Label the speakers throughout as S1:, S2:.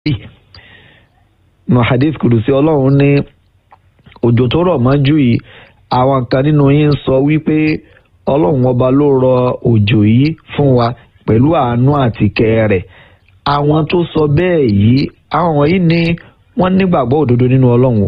S1: nù hadith kudusi ọlọ́run ní òjò tó rọ̀ mọ́jú yìí àwọn kan nínú yín ń sọ wípé ọlọ́run ọba ló rọ òjò yìí fún wa pẹ̀lú àánú àti kẹ́ rẹ̀ àwọn tó sọ bẹ́ẹ̀ yìí àwọn wọ̀nyí ni wọ́n nígbàgbọ́ òdodo nínú ọlọ́run o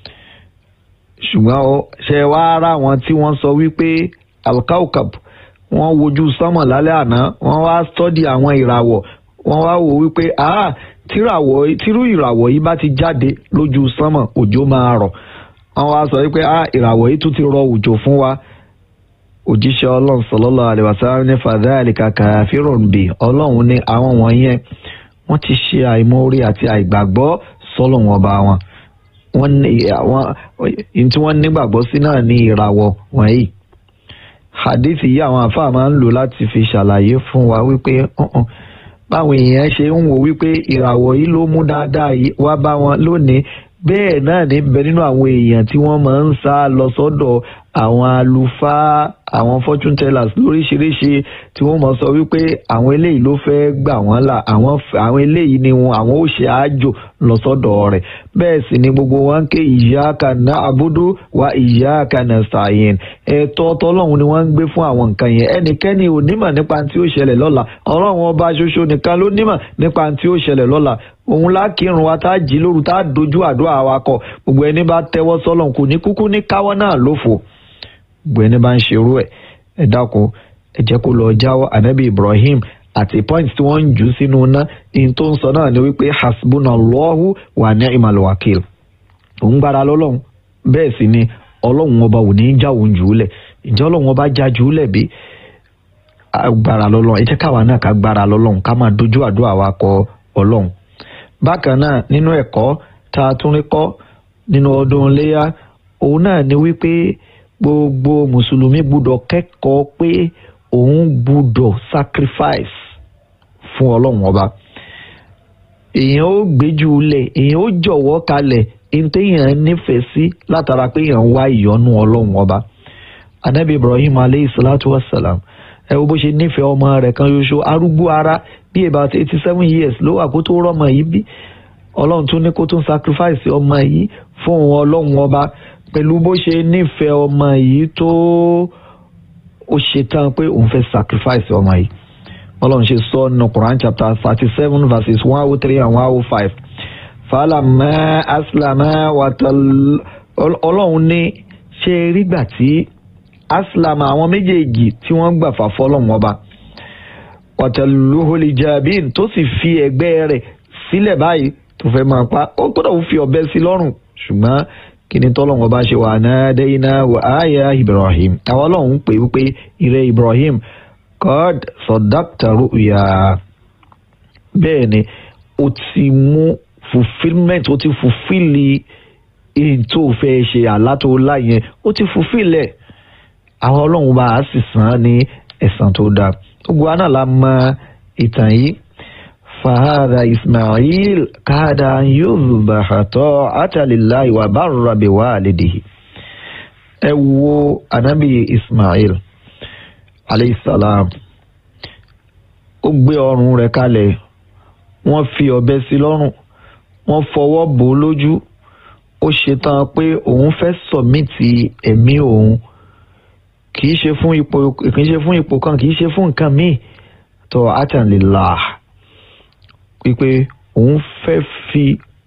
S1: ṣùgbọ́n ó ṣe wá ara wọn tí wọ́n sọ wípé alkaukab wọ́n wojú sánmọ̀ lálẹ́ àná wọ́n wá stọ́dì àwọn ìràwọ̀ wọ́n wá wò wípé ah tíràwọ̀ tírú ìràwọ̀ yìí bá ti jáde lójú sánmọ̀ òjò máa rọ̀ wọ́n wá sọ wípé ah ìràwọ̀ yìí tún ti rọ òjò fún wa òjíṣẹ́ ọlọ́run sallallahu alaihi wasallam ní fadhalika kafirun bi ọlọ́run ní àwọn wọ̀nyẹn wọ́n ti ṣe àìmọ́rí àti àìgbàgbọ́ sọ́lọ́run ọba wọn wọ́n ní àwọn tí wọ́n nígbàgbọ́ sí náà ní ìràwọ̀ wọ̀nyí hadithi yìí àwọn àfáà máa ń lò láti fi ṣàlàyé fún wa wípé báwọn èèyàn ṣe ń wò wípé ìràwọ̀ yìí ló mú dáadáa yìí wá bá wọn lónìí bẹ́ẹ̀ náà ní bẹ nínú àwọn èèyàn tí wọ́n máa ń sá lọ sọ́dọ̀ àwọn àlùfáà àwọn fortune tellers lóríṣiríṣi tí wọ́n mọ̀ sọ wípé àwọn eléyìí ló fẹ́ gbà wọ́n là àwọn àwọn eléyìí ni wọn àwọn ò ṣe àjò lọ sọ́dọ̀ rẹ̀ bẹ́ẹ̀ sì ni gbogbo wọn ń ké iyyaka na'budu wa iyyaka nasta'in ẹ̀tọ́ tọ́lọ́hún ni wọ́n ń gbé fún àwọn nǹkan yẹn ẹnikẹ́ni ò nímọ̀ nípa tí ó ṣẹlẹ̀ lọ́la ọlọ́run ọba ṣoṣo nìkan ló nímọ̀ nípa tí ó ṣẹlẹ̀ lọ́la òun lákìrun wa tá a jí lóru tá a dojú àdúrà wa kọ gbogbo ẹni bá tẹ́wọ́ sọ́lọ́hún kò ní kúkú ní káwọ́ náà lófo gbogbo ẹni bá ń ṣerú ẹ̀ ẹ dákun ẹ jẹ́ kó lọ jáwọ́ anabi ibrahim àti point tí wọ́n ń jù sínú iná in tó ń sọ náà ni wípé hasbunallahu wa ni'mal wakil òun gbára lọ́lọ́run bẹ́ẹ̀ sì ni ọlọ́run ọba ò ní í já òun jù ú lẹ̀ ǹjẹ́ ọlọ́run ọba já jù ú lẹ̀ bí gbára lọ́lọ́run ẹ jẹ́ káwa náà ká gbára lọ́lọ́run ká máa dojú àdúrà wa kọ ọlọ́run bákan náà nínú ẹ̀kọ́ tá a tún rí kọ́ nínú ọdún iléyà òun náà ni wípé gbogbo mùsùlùmí gbúdọ̀ kẹ́kọ̀ọ́ pé òun gbúdọ̀ sacrifice fún ọlọ́run ọba èèyàn ó gbéjú lẹ̀ èèyàn ó jọ̀wọ́ kalẹ̀ ntẹ̀yàn nífẹ̀ẹ́ sí látara pé èèyàn wá ìyọ́nú ọlọ́run ọba anabi ibrahim aleyhi salatu wa salam ẹ wo bó ṣe nífẹ̀ẹ́ ọmọ rẹ̀ kan ṣoṣo arúgbó ara bí about eighty seven years ló wà kó tó rọ́mọ yìí bí ọlọ́run tún ní kó tún sacrifice ọmọ yìí fún ọlọ́run ọba pẹ̀lú bó ṣe nífẹ̀ẹ́ ọmọ yìí tó ó ṣe tán pé òun fẹ́ sacrifice ọmọ yìí ọlọ́run ṣe sọ nínú Quran chapter thirty seven verses one oh three and one oh five falama aslama watal ọlọ́run ní ṣe rígbà tí aslama àwọn méjèèjì tí wọ́n gbà fà fọlọ́run ọba wataluhuli jabin tó sì fi ẹ̀gbẹ́ rẹ̀ sílẹ̀ báyìí tó fẹ́ máa pa ó gbọ́dọ̀ fi ọ̀bẹ sí lọ́rùn ṣùgbọ́n kíni tọ́lọ́wọ́n bá ṣe wà nádẹ́yìnà wà áyà ibrahim àwọn ọlọ́run ń pè wípé ìrẹ́ ibrahim god sọ̀dáktà rúùyà bẹ́ẹ̀ ni ó ti mú fulfilment ó ti fulfili èyí tó fẹ́ ṣe àlá tó láyẹn ó ti fulfilẹ̀ àwọn ọlọ́run bá a sì san án ní ẹ̀san tó dáa gbogbo àná la mọ ìtàn yìí fahadà ismail káàdà yóò tọ́ àtàlélàyé wà bá rabi wà lédìí ẹ wo anabi ismail aleyhisalaam ó gbé ọrùn rẹ̀ kalẹ̀ wọ́n fi ọ̀bẹ sí lọ́rùn wọ́n fọwọ́ bò ó lójú ó ṣetán pé òun fẹ́ sọ̀mìtì ẹ̀mí òun kì í ṣe fún ipò kì í ṣe fún ipò kan kì í ṣe fún nǹkan míì tó àtàlélàá wípé òun fẹ́ fi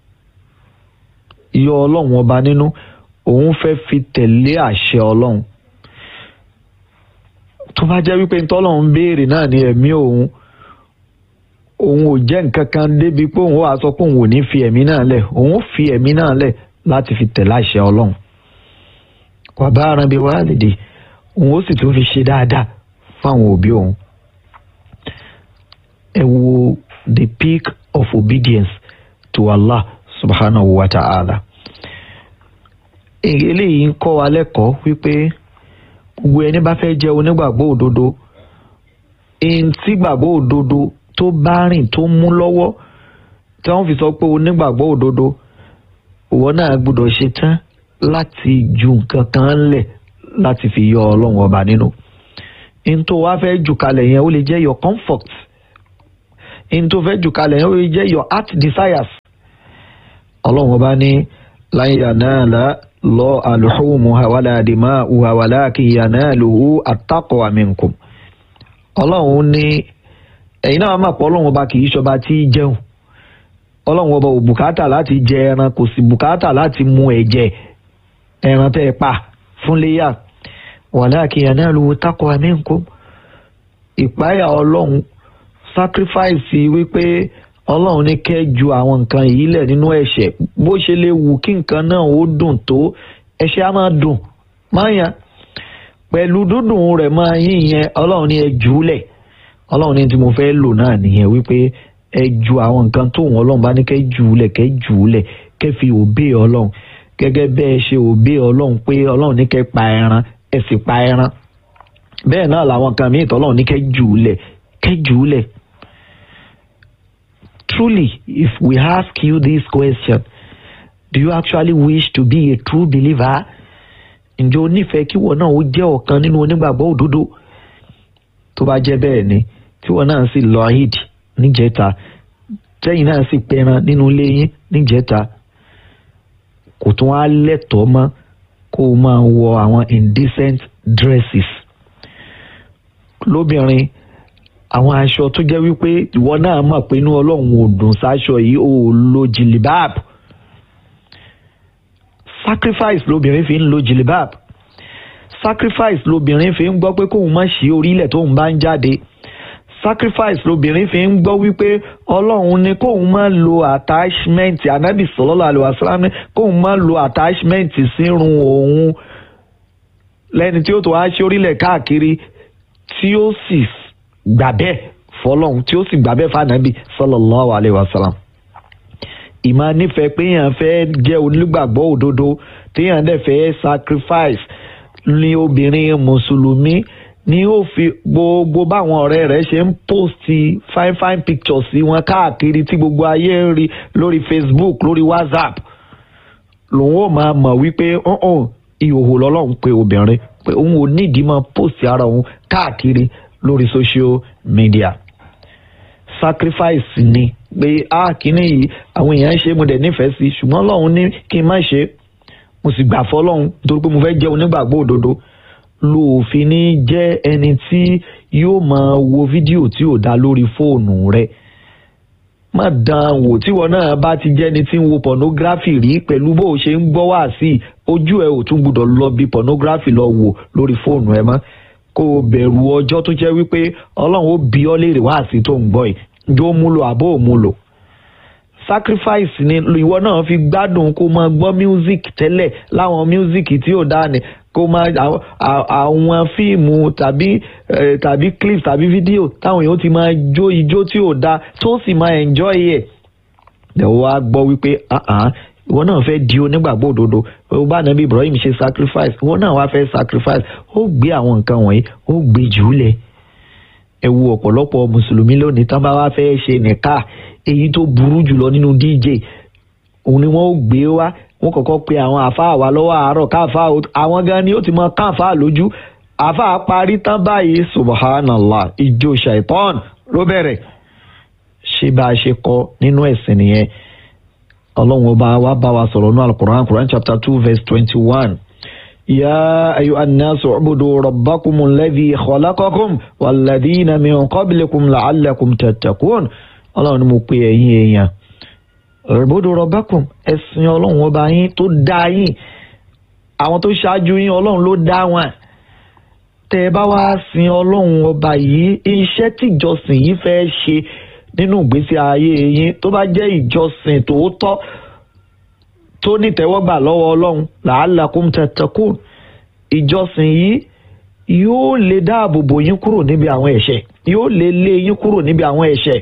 S1: yọ ọlọ́run ọba nínú òun fẹ́ fi tẹ̀lé àṣẹ ọlọ́run tó bá jẹ́ wípé ntọ́lọ́run béèrè náà ní ẹ̀mí òun òun ò jẹ́ nǹkan kan débi pé òun wàá sọ pé òun ò ní fi ẹ̀mí náà lẹ̀ òun ó fi ẹ̀mí náà lẹ̀ láti fi tẹ̀lé àṣẹ ọlọ́run wà bá ara bí wàá lè dé òun ó sì tún fi ṣe dáadáa fáwọn òbí òun ẹ wo the peak of obedience to Allah subhanahu wa ta'ala. eléyìí ń kọ́ wa lẹ́kọ̀ọ́ wípé gbogbo ẹni bá fẹ́ jẹ́ onígbàgbọ́ òdodo ẹni tí gbàgbọ́ òdodo tó bá rìn tó mú lọ́wọ́ tí wọ́n fi sọ pé onígbàgbọ́ òdodo ìwọ náà gbọ́dọ̀ ṣe tán láti ju nǹkan kan lẹ̀ láti fi yọ ọlọ́run ọba nínú. ẹni tó wá fẹ́ jù kalẹ̀ yẹn ó lè jẹ́ your comfort in tó fẹ́ jù kalẹ̀ ó jẹ́ your heart desires ọlọ́run ọba ní lan yanala lọ alhumuha wala dima'uha walakin yanaluhu attaqwa minkum ọlọ́run ní ẹ̀yin náà máa pọ̀ ọlọ́run ọba kì í ṣọba tí í jẹun ọlọ́run ọba ò bùkátà láti jẹ ẹran kò sì bùkátà láti mu ẹ̀jẹ̀ ẹran tẹ́ ẹ pa fún léyà walakin yanaluhu taqwa minkum ìpáyà ọlọ́run sacrifice wípé ọlọ́run ní kẹ́ ju àwọn nǹkan yìí lẹ̀ nínú ẹ̀ṣẹ̀ bó ṣe lè wù kí nǹkan náà ó dùn tó ẹ̀ṣẹ̀ á máa dùn máa yàn pẹ̀lú dúdùn rẹ̀ máa yín yẹn ọlọ́run ní ẹ jù ú lẹ̀ ọlọ́run ní tí mo fẹ́ lò náà nìyẹn wípé ẹ ju àwọn nǹkan tó wọn ọlọ́run bá ní kẹ́ jù ú lẹ̀ kẹ́ jù ú lẹ̀ kẹ́ fi òbí ọlọ́run gẹ́gẹ́ bẹ́ẹ̀ ṣe òbí ọlọ́run pé ọlọ́run ní kẹ́ pa ẹran ẹ sì pa ẹran bẹ́ẹ̀ náà làwọn kan míì tọ́lọ́run ní kẹ́ jù ú lẹ̀ kẹ́ jù ú lẹ̀ truly if we ask you this question do you actually wish to be a true believer ǹjẹ́ o nífẹ̀ẹ́ kí wọ́n náà ó jẹ́ ọ̀kan nínú onígbàgbọ́ òdodo tó bá jẹ́ bẹ́ẹ̀ ni tí wọ́n náà sì lọ eid níjẹta tẹ́yìn náà sì pẹran nínú ilé yín níjẹta kò tún wá lẹ́tọ̀ọ́ mọ́ kó o máa wọ àwọn indecent dresses lóbìnrin àwọn aṣọ tó jẹ́ wípé ìwọ náà mọ̀ pé inú ọlọ́run ò dùn sáṣọ yìí ò lo jìlìbáàbù sacrifice lobìnrin fi ń lo jìlìbáàbù sacrifice lobìnrin fi ń gbọ́ pé kóun má ṣí orílẹ̀ tóun bá ń jáde sacrifice lobìnrin fi ń gbọ́ wípé ọlọ́run ní kóun má lo attachment anabi sallallahu alaihi wasallam ní kóun má lo attachment sírun òun lẹ́ni tí ó tó wá ṣí orílẹ̀ káàkiri tí ó sì gbà bẹ́ẹ̀ fọlọ́hún tí ó sì gbà bẹ́ẹ̀ fànàbí sallallahu alayhi wa sallam. ìmọ̀ nífẹ̀ẹ́ pé èèyàn fẹ́ jẹ́ onígbàgbọ́ òdodo téèyàn dẹ̀ fẹ́ sacrifice ní obìnrin mùsùlùmí ni ó fi gbogbo báwọn ọ̀rẹ́ rẹ̀ ṣe ń post fine fine pictures sí wọn káàkiri tí gbogbo ayé ń rí lórí Facebook lórí WhatsApp lòun ó máa mọ̀ wípé ìhòòhò lọ́lọ́run pé obìnrin pé òun ò nídìí máa post ara òun káàkiri lórí social media sacrifice ni pé a kìíní yìí àwọn èèyàn ń ṣe mo dẹ̀ nífẹ̀ẹ́ sí ṣùgbọ́n Ọlọ́run ní kí n má ṣe mo sì gbà fọlọ́run nítorí pé mo fẹ́ jẹ́ onígbàgbọ́ òdodo lòfin ní jẹ́ ẹni tí yóò máa wo fídíò tí ò dá lórí fóònù rẹ̀ má dán wò tíwọ náà bá ti jẹ́ni tí ń wo pornography rí pẹ̀lú bó o ṣe ń gbọ́ wá sí ojú ẹ ò tún gbúdọ̀ lọ bí pornography lọ wò lórí fóònù ẹ mọ́ kó o bẹ̀rù ọjọ́ tó jẹ́ wípé ọlọ́run ó bí ọ léèrè wá sí tó ń gbọ́ yìí jó múlò àbó ò múlò sacrifice ni ìwọ náà fi gbádùn kó máa gbọ́ music tẹ́lẹ̀ láwọn music tí ò dáa ni kó máa àwọn fíìmù tàbí tàbí clips tàbí fídíò táwọn èèyàn ti máa jó ijó tí ò dáa tó sì máa enjoy ẹ̀ ẹ̀ wá gbọ́ wípé ìwọ náà fẹ́ di onígbàgbọ́ òdodo ó bá nàbí Ibrahim ṣe sacrifice ìwọ náà wá fẹ́ sacrifice ó gbé àwọn nǹkan wọ̀nyí ó gbé jùlẹ̀ ẹ wo ọ̀pọ̀lọpọ̀ mùsùlùmí lónìí tán bá wá fẹ́ ṣe nìka èyí tó burú jùlọ nínú DJ òun ni wọ́n ó gbé wá wọ́n kọ́kọ́ pe àwọn àáfàá wa lọ́wọ́ àárọ̀ káàfàá àwọn gan ni ó ti mọ káàfàá lójú àáfàá parí tán báyìí subhanallah ìjó shaitan ló bẹ̀rẹ̀ ṣé bá a ṣe kọ nínú ẹ̀sìn nìyẹn ọlọ́run ọba wa bá wa sọ̀rọ̀ ní alukur'an quran chapter two verse twenty-one. يا أيها الناس اعبدوا ربكم الذي خلقكم والذين من قبلكم لعلكم تتقون ọlọ́run ni mo pe ẹ̀yin èèyàn اعبدوا ربكم ẹ̀sìn ọlọ́run ọba yín tó dá yín àwọn tó ṣáájú yín ọlọ́run ló dá wọn tẹ́ ẹ bá wá sin ọlọ́run ọba yìí iṣẹ́ tíjọsìn yìí fẹ́ ṣe nínú ìgbésí ayé yín tó bá jẹ́ ìjọsìn tòótọ́ tó nítẹ́wọ́gbà lọ́wọ́ ọlọ́run la'allakum tattaqun ìjọsìn yìí yóò lè dáàbò bò yín kúrò níbi àwọn ẹ̀ṣẹ̀ yóò lè lé yín kúrò níbi àwọn ẹ̀ṣẹ̀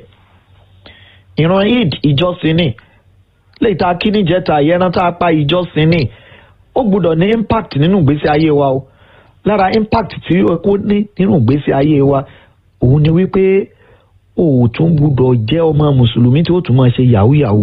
S1: ìran eid ìjọsìn ni lè ta kí níjẹta ìyẹn tá a pa ìjọsìn ni ó gbúdọ̀ ní impact nínú ìgbésí ayé wa o lára impact tí ó kó ní nínú ìgbésí ayé wa òun ni wípé o ò tún gbúdọ̀ jẹ́ ọmọ mùsùlùmí tí ó tún máa ṣe yahoo yahoo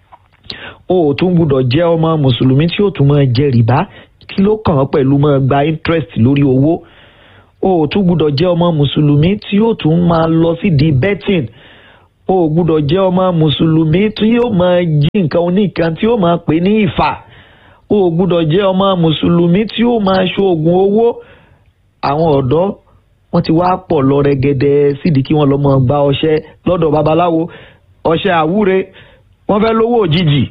S1: o ò tún gbúdọ̀ jẹ́ ọmọ mùsùlùmí tí ó tún máa jẹ rìbá kí ló kàn án pẹ̀lú máa gba interest lórí owó o ò tún gbúdọ̀ jẹ́ ọmọ mùsùlùmí tí ó tún máa lọ sí di betting o ò gbúdọ̀ jẹ́ ọmọ mùsùlùmí tí yóò máa jí nǹkan oníkan tí yóò máa pè ní ìfà o ò gbúdọ̀ jẹ́ ọmọ mùsùlùmí tí yóò máa ṣoògùn owó àwọn ọ̀dọ́ wọ́n ti wá pọ̀ lọ rẹ́gẹ́dẹ́ sídìí kí wọ́n lọ mọ gba ọṣẹ lọ́dọ̀ babaláwo ọṣẹ àwúre wọ́n fẹ́ lówó òjijì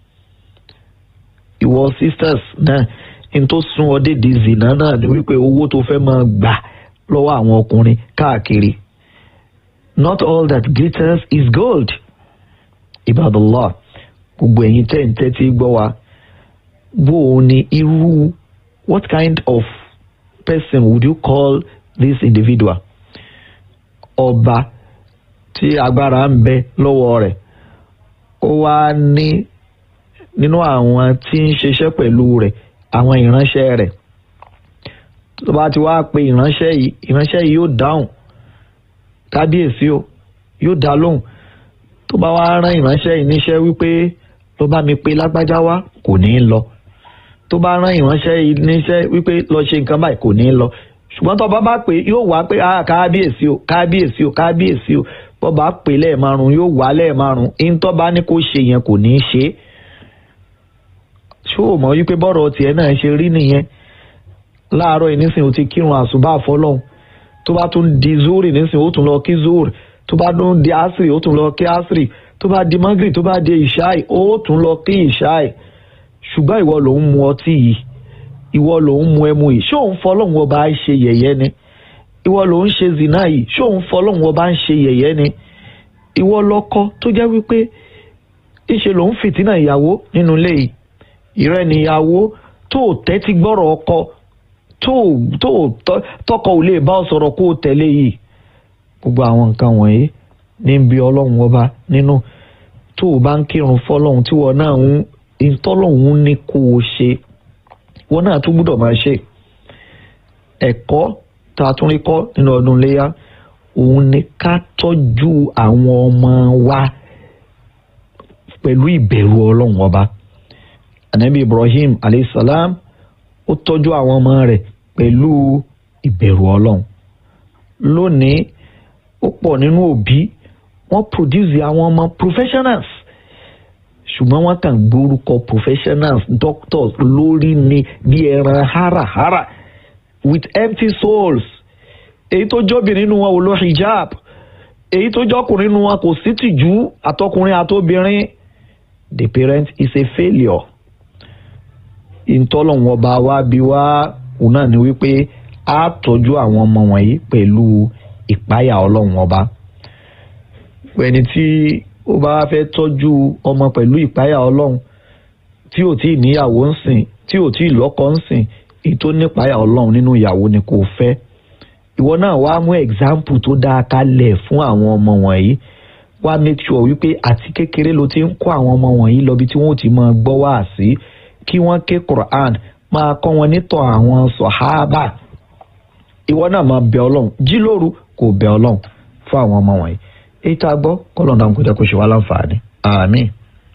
S1: ìwọ sisters náà n tó sún ọ dédé zina náà ni wípé owó tó fẹ́ máa gbà lọ́wọ́ àwọn ọkùnrin káàkiri not all that glitters is gold ibadallah gbogbo ẹ̀yin tẹ́ ń tẹ́tí gbọ́ wa bó o ní irú what kind of person would you call this individual ọba tí agbára ń bẹ lọ́wọ́ rẹ̀ ó wá ní nínú àwọn tí ń ṣiṣẹ́ pẹ̀lú rẹ̀ àwọn ìránṣẹ́ rẹ̀ tó bá ti wá pe ìránṣẹ́ yìí ìránṣẹ́ yìí yóò dáhùn kábíyèsí o yóò dá lóhùn tó bá wá rán ìránṣẹ́ yìí níṣẹ́ wípé ló bá mi pe lágbájá wá kò ní í lọ tó bá rán ìránṣẹ́ yìí níṣẹ́ wípé lọ ṣe nǹkan báyìí kò ní í lọ ṣùgbọ́n tó bá bá pè yóò wá pé ah kábíyèsí o kábíyèsí o kábíyèsí o bó bá pè lẹ́ẹ̀márùn yóò wá lẹ́ẹ̀márùn ìńtọ́ bá ní kó ṣe yẹn kò ní í ṣe é ṣó o mọ̀ wípé bọ́rọ̀ tiẹ̀ náà ṣe rí nìyẹn láàárọ̀ yìí nísìnyí o ti kírun àsùbá àfọlọ́hún tó bá tún di zuri nísìnyí o tún lọ kí zuri tó bá tún di asiri o tún lọ kí asiri tó bá di magri tó bá di ìṣáì o tún lọ kí ìṣáì ṣùgbọ́n ìwọ ló ń mu ọtí yìí ìwọ ló ń mu ẹmu yìí ṣé òun fọlọ́hún ọba ń ṣe yẹ̀yẹ́ ni ìwọ ló ń ṣe zina yìí ṣé òun fọlọ́hún ọba ń ṣe yẹ̀yẹ́ ni ìwọ lọ́kọ tó jẹ́ wípé ìṣe ló ń fìtínà ìyàwó nínú ilé yìí ìrẹ́ níyàwó tó tẹ́tí gbọ́rọ̀ ọkọ tó tọkọ ò lè bá ọ sọ̀rọ̀ kó o tẹ̀lé yìí gbogbo àwọn nǹkan wọ̀nyí ní bí ọlọ́run ọba nínú tó o bá ń kírun fọlọ́run tí wọn náà ń ìtọ́lọ́run ní kó o ṣe wọn náà tún gbúdọ̀ máa ṣe ẹ̀kọ́ tá a tún rí kọ́ nínú ọdún iléyà òun ni ká tọ́jú àwọn ọmọ wa pẹ̀lú ìbẹ̀rù ọlọ́run ọba anabi ibrahim aleyhisselam ó tọ́jú àwọn ọmọ rẹ̀ pẹ̀lú ìbẹ̀rù ọlọ́run lónìí ó pọ̀ nínú òbí wọ́n produce àwọn ọmọ professionals ṣùgbọ́n wọ́n kàn gbórúkọ professionals doctors lórí ni bí ẹran háràhárà with empty souls èyí tó jọ́bìnrin nínú wọn ò lọ hijab èyí tó jọ́kùnrin nínú wọn kò sí tìjú àtọkùnrin àtobìnrin the parent is a failure ìtọ́lọ́hún ọba wa bí wá òun náà ni wípé a tọ́jú àwọn ọmọ wọ̀nyí pẹ̀lú ìpáyà ọlọ́run ọba ẹni tí ó bá fẹ́ tọ́jú ọmọ pẹ̀lú ìpáyà ọlọ́run tí ò tí ì níyàwó ń sìn tí ò tí ì lọ́kọ ń sìn èyí tó nípáyà ọlọ́run nínú ìyàwó ni kò fẹ́ ìwọ náà wá mú example tó dáa kalẹ̀ fún àwọn ọmọ wọ̀nyí wá make sure wípé àti kékeré ló ti ń kó àwọn ọmọ wọ̀nyí lọ bí tí wọ́n ò ti máa gbọ́ wá sí kí wọ́n ké Quran máa kọ́ wọn nítọ̀ àwọn sọ̀hábà ìwọ náà máa bẹ ọlọ́run jí lóru kò bẹ ọlọ́run fún àwọn ọmọ wọ̀nyí èyí tá a gbọ́ kọ́lọ̀ náà kò jẹ́ kó ṣe wá láǹfààní àmín.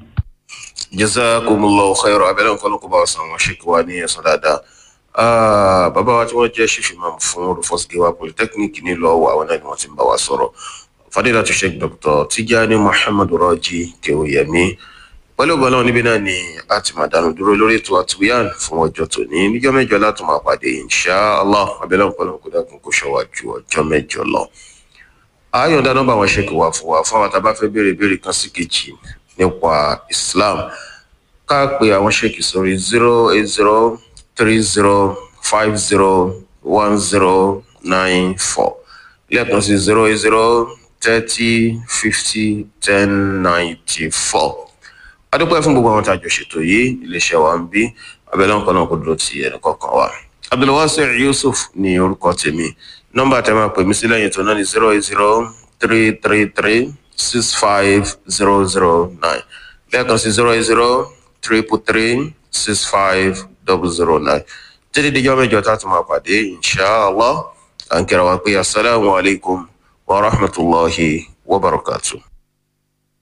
S2: jazakumullahu khairan abẹ́lẹ́ nǹkan ló kó bá wa san àwọn ṣèkí wa ní ẹ̀sán dáadáa bàbá wa tí wọ́n jẹ́ ṣífì máa fún Rufus Giwa polytechnic nílùú Ọ̀wọ̀ àwọn náà ni wọ́n ti ń bá wa sọ̀rọ̀ fadilatu sheikh dr Tijani Muhammad Raji Kewuyemi pẹ̀lú ọgbọ́n náà níbí náà ni a ti máa dánu dúró lórí ètò àtúnyàn fún ọjọ́ tòní níjọ́ mẹ́jọ láti máa pàdé inṣàlá abẹ́lẹ́ ọ̀pọ̀lọpọ̀ kó dákun kó ṣọ́wá ju ọjọ́ mẹ́jọ lọ. àyọ̀ǹda nọ́mbà wọn ṣe kò wá fún wa fún àwọn tá a bá fẹ́ béèrè béèrè kan sí kejì nípa Islam ká pe àwọn ṣèkì sórí zero eight zero three zero five zero one zero nine four lẹ́ẹ̀kan sí zero eight zero thirty fifty ten ninety four adúpẹ́ fún gbogbo àwọn tá a jọ ṣètò yìí iléeṣẹ́ wa ń bí abẹ́lẹ́ nǹkan náà kò dúró ti ẹnì kọ̀ọ̀kan wa abdulwasi yusuf ní orúkọ tèmi nọ́mbà tẹ́ máa pè mí sí lẹ́yìn tó náà ní zero eight zero three three three six five zero zero nine lẹ́ẹ̀kan sí zero eight zero triple three six five double zero nine títí díjọ́ mẹ́jọ tá a tún máa pàdé inshàlá à ń kíra wa pé asalaamualeykum wa rahmatulahi wa barakatuh.